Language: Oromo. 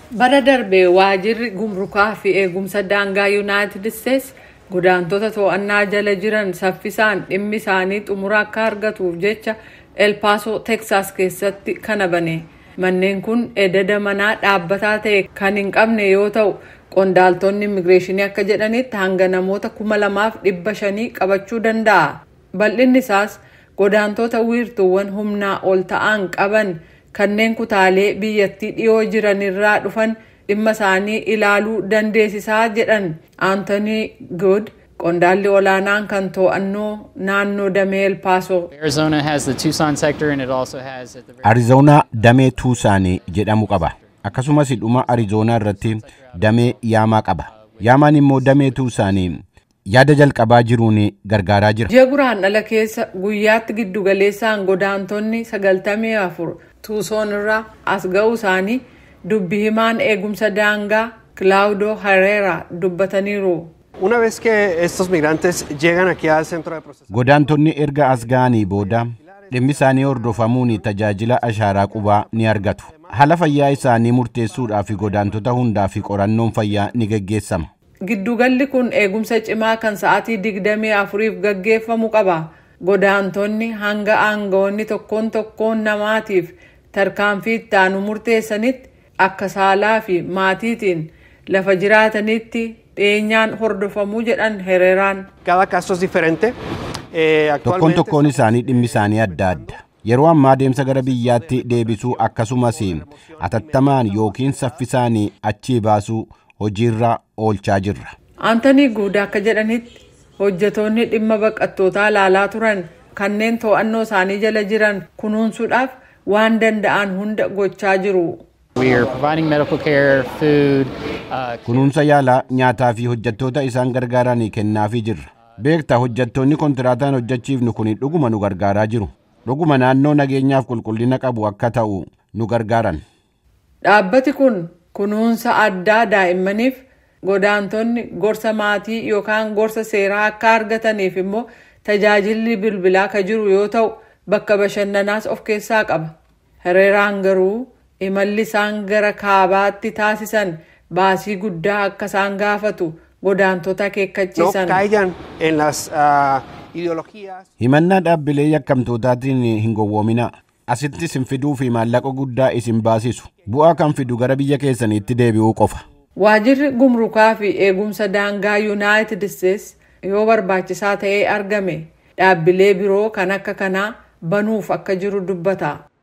Bara darbee waajirri gumrukaa fi eegumsa daangaa Yuunaayitid Isteets godaantota to'annaa jala jiran saffisaan dhimmi isaanii xumura akka argatuuf jecha elpaasoo teksaas keessatti kana bane. Manneen kun ededa manaa dhaabbataa ta'e kan hin qabne yoo ta'u qondaaltonni immigireeshinii akka jedhanitti hanga namoota kuma lamaaf dhibba shanii qabachuu danda'a. Bal'inni isaas godaantota wiirtuuwwan humnaa ol ta'an qaban kanneen kutaalee biyyattii dhiyoo jiranirraa dhufan dhimma isaanii ilaaluu dandeessisaa jedhan Anthony Good qondaalli olaanaan kan to'annoo naannoo damee elpaasoo. Arizona has the Tucson sector and it also has at the very Arizoonaa damee Tuusaanii jedhamu qaba. Akkasumas dhuma Arizoonaa irratti damee Yaamaa qaba. Yaamaan immoo damee Tuusaanii yaada jalqabaa jiruun gargaaraa jira. Ji'a guraandhala keessa guyyaatti giddugaleessaan godaantonni sagaltamii afur tuusoon irraa as ga'uu isaanii dubbi himaan eegumsa daangaa Claudio Herrera dubbataniiru. Una vez que estos migrantes llegan aquí al centro de procesamiento, Godaantonni erga as ga'anii booda dhimmi isaanii hordofamuun tajaajila ashaaraa qubaa ni argatu. Haala fayyaa isaanii murteessuudhaaf godaantota hundaaf qorannoon fayyaa ni geggeessama. Giddugalli kun eegumsa cimaa kan sa'aatii digdamii afuriif gaggeeffamu qaba. Godaantonni hanga aangawoonni tokkoon tokkoon namaatiif tarkaanfii itti aanu murteessanitti akka saalaa fi maatiitiin lafa jiraatanitti dhiyeenyaan hordofamuu jedhan Hereraan. cada caso es diferente. Eh, Tokkoon actualmente tokkoon isaanii dhimmi isaanii adda adda. Yeroo ammaa adeemsa gara biyyaatti deebisuu akkasumas atattamaan yookiin saffisaan achii baasuu hojiirra oolchaa jirra. Antanii Guudaa akka jedhanitti hojjetoonni dhimma baqattootaa ilaalaa turan kanneen to'annoo isaanii jala jiran kunuunsuudhaaf waan danda'an hunda gochaa jiru. We are providing medical care, food, uh, Kunuunsa yaalaa nyaataa fi hojjettoota isaan gargaaran kennaafii jirra. Beektaa hojjettoonni kontiraataan hojjechiifnu kun dhuguma nu gargaaraa jiru. Dhuguma naannoo nageenyaaf qulqullina qabu akka ta'u nu gargaaran. Dhaabbati kun kunuunsa addaa daa'immaniif godaantonni gorsa maatii yookaan gorsa seeraa akka argataniif immoo tajaajilli bilbilaa ka jiru yoo ta'u bakka bashannanaas of keessaa qaba. Hereraan garuu imalli isaan gara kaabaatti taasisan baasii guddaa akka isaan gaafatu godaantota no akeekkachiisan. caigan en las ah, ideologías. Himannaa dhaabbilee yakkamtootaatiin hin gowwoominaa. Asitti isin fiduu fi maallaqa guddaa isin baasisu. Bu'aa kan fidu gara biyya keessaniitti deebi'uu qofa. Waajirri gumrukaa fi eegumsa daangaa Yuunaayitid Isteets yoo barbaachisaa ta'ee argame dhaabbilee biroo kan akka kanaa banuuf akka jiru dubbata.